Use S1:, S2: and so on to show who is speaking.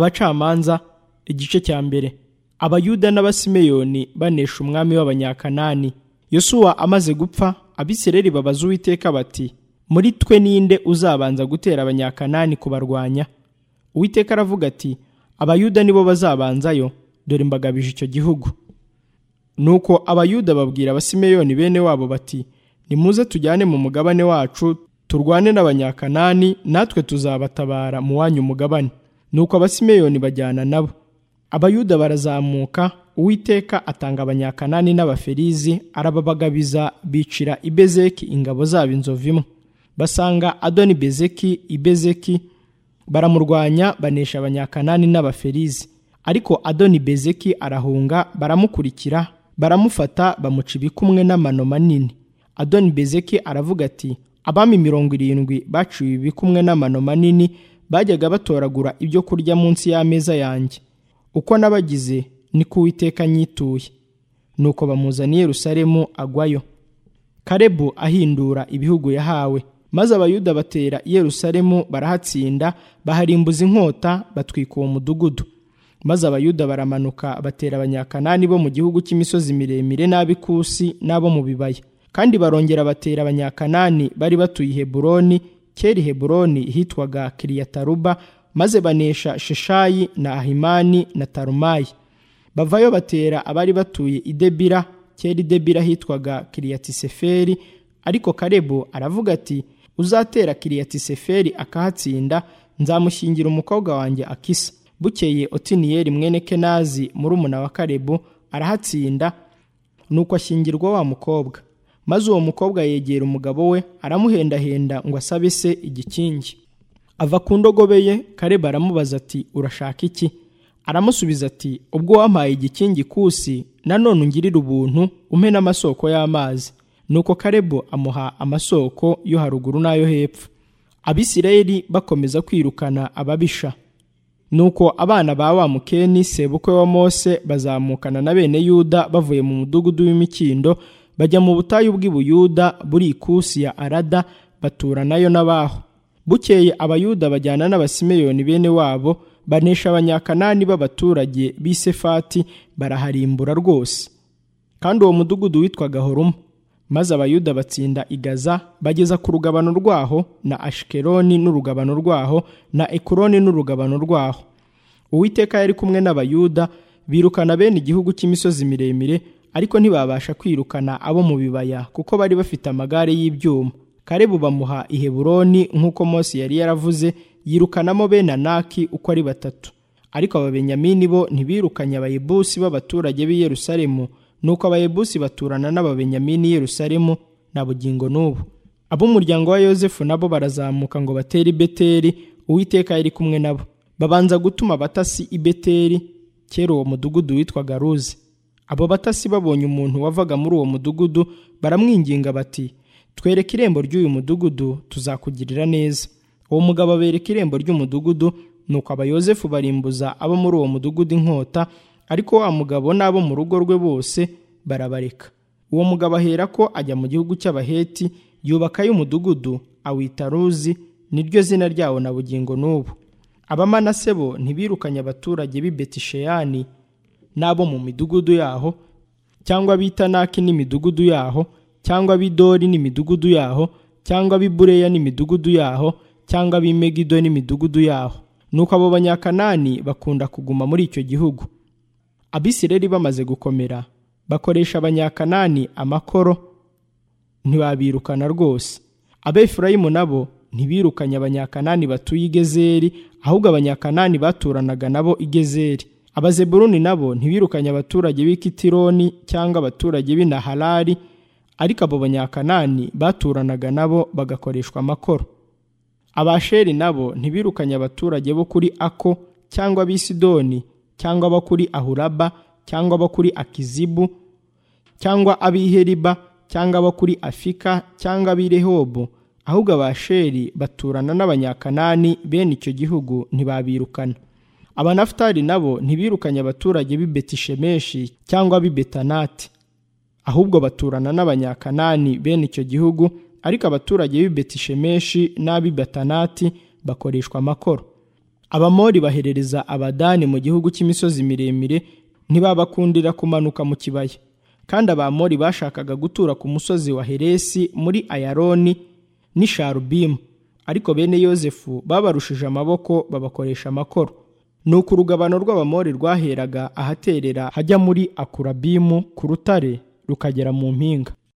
S1: abacamanza igice cya mbere abayuda n'abasimeyoni banesha umwami w'abanyakanani yosuwa amaze gupfa abisireri babaza uwiteka bati muri twe ninde uzabanza gutera abanyakanani kubarwanya uwiteka aravuga ati abayuda nibo bazabanzayo dore mbagabije icyo gihugu nuko abayuda babwira abasimeyoni bene wabo bati nimuze tujyane mu mugabane wacu turwane n'abanyakanani natwe tuzabatabara mu wanyu umugabane nuko abasimeyoni bajyana nabo abayuda barazamuka uwiteka atanga abanyakanani n'abaferizi arababagabiza bicira ibezeki ingabo zabo inzovu imwe basanga adoni bezeki ibezeki baramurwanya banesha abanyakanani n'abaferizi ariko adoni bezeki arahunga baramukurikira baramufata bamuca ibikumwe n'amano manini adoni bezeki aravuga ati abami mirongo irindwi baciwe ibikumwe n'amano manini bajyaga batoragura ibyo kurya munsi y'ameza yanjye uko nabagize ni ko uwiteka nyituye nuko bamuzaniye rusaremu agwayo karebu ahindura ibihugu yahawe maze abayuda batera i yerusalemu barahatsinda baharimbuza inkota batwika uwo mudugudu maze abayuda baramanuka batera abanyakanani bo mu gihugu cy'imisozi miremire n'ab'ikusi n'abo mu bibaya kandi barongera batera abanyakanani bari batuye i heburoni kera heburoni hitwaga kiriyataruba maze banesha sheshayi na ahimani na tarumayi bavayo batera abari batuye i debira kera i debira hitwaga kiriyatiseferi ariko karebu aravuga ati uzatera kiriyatiseferi akahatsinda nzamushyingira umukobwa wanjye akisa bukeye otiniyeli mwene kenazi murumuna wa karebu arahatsinda nuko ashyingirwa wa mukobwa maze uwo mukobwa yegera umugabo we aramuhendahenda ngo asabe se igikingi ava ku ndogobe ye kareba aramubaza ati urashaka iki aramusubiza ati ubwo wampaye igikingi kusi nanone ungirire ubuntu umpe n'amasoko y'amazi nuko karebo amuha amasoko yo haruguru n'ayo hepfo abisirayeli bakomeza kwirukana ababisha nuko abana ba wa mukeni sebukwe wa mose bazamukana na bene yuda bavuye mu mudugudu w'imikindo bajya mu butayu bw'ibuyuda buri ikusi ya arada batura nayo n'abaho bukeye abayuda bajyana n'abasimeyoni bene wabo banesha abanyakanani b'abaturage b'isefati baraharimbura rwose kandi uwo mudugudu witwaga horuma maze abayuda batsinda igaza bageza ku rugabano rwaho na ashikeroni n'urugabano rwaho na ekuroni n'urugabano rwaho uwiteka yari kumwe n'abayuda birukana bene igihugu cy'imisozi miremire ariko ntibabasha kwirukana abo mu bibaya kuko bari bafite amagare y'ibyuma karebu bamuha iheburoni nk'uko mose yari yaravuze yirukanamo bene anaki uko ari batatu ariko ababenyamini bo ntibirukanye abayebusi b'abaturage b'i yerusalemu nuko abayebusi baturana n'ababenyamini i yerusalemu na bugingo n'ubu ab'umuryango wa yosefu nabo barazamuka ngo batere i beteri uwiteka yari kumwe nabo babanza gutuma abatasi i beteri kera uwo mudugudu witwaga ruzi abo batasi babonye umuntu wavaga muri uwo mudugudu baramwinginga bati twereke irembo ry'uyu mudugudu tuzakugirira neza uwo mugabo abereka irembo ry'umudugudu nuko abayozefu barimbuza abo muri uwo mudugudu inkota ariko wa mugabo n'abo mu rugo rwe bose barabareka uwo mugabo ahera ko ajya mu gihugu cy'abaheti yubakayo umudugudu awita ruzi niryo zina ryawo na bugingo n'ubu abamanase bo ntibirukanye abaturage b'i betisheyani n'abo mu midugudu yaho cyangwa bitanaki n'imidugudu yaho cyangwa bidori n'imidugudu yaho cyangwa bibureya n'imidugudu yaho cyangwa bimegido n'imidugudu yaho nuko abo banyakanani bakunda kuguma muri icyo gihugu abisireri bamaze gukomera bakoresha abanyakanani amakoro ntibabirukana rwose abefurayimu nabo ntibirukanye abanyakanani batuye i gezeri ahubwo abanyakanani baturanaga nabo i gezeri abazeburuni nabo ntibirukanye abaturage b'ikitironi cyangwa abaturage b'inaharari ariko abo banyakanani baturanaga nabo bagakoreshwa amakoro abasheri nabo ntibirukanye abaturage bo kuri ako cyangwa abisidoni cyangwa abo kuri ahuraba cyangwa abo kuri akizibu cyangwa ab'iheriba cyangwa abo kuri afika cyangwa ab'irehobo ahubwo abasheri baturana n'abanyakanani bene icyo gihugu ntibabirukana abanafutari nabo ntibirukanye abaturage b'i betishemeshi cyangwa b'i betanati ahubwo baturana n'abanyakanani bene icyo gihugu ariko abaturage b'i betishemeshi n'ab'i betanati bakoreshwa amakoro abamori baherereza abadani mu gihugu cy'imisozi miremire ntibabakundira kumanuka mu kibaya kandi abamori bashakaga gutura ku musozi wa heresi muri ayaroni n'isharubimu ariko bene yosefu babarushije amaboko babakoresha amakoro nuko urugabano rw'abamori rwaheraga ahaterera hajya muri akurabimu ku rutare rukagera mu mpinga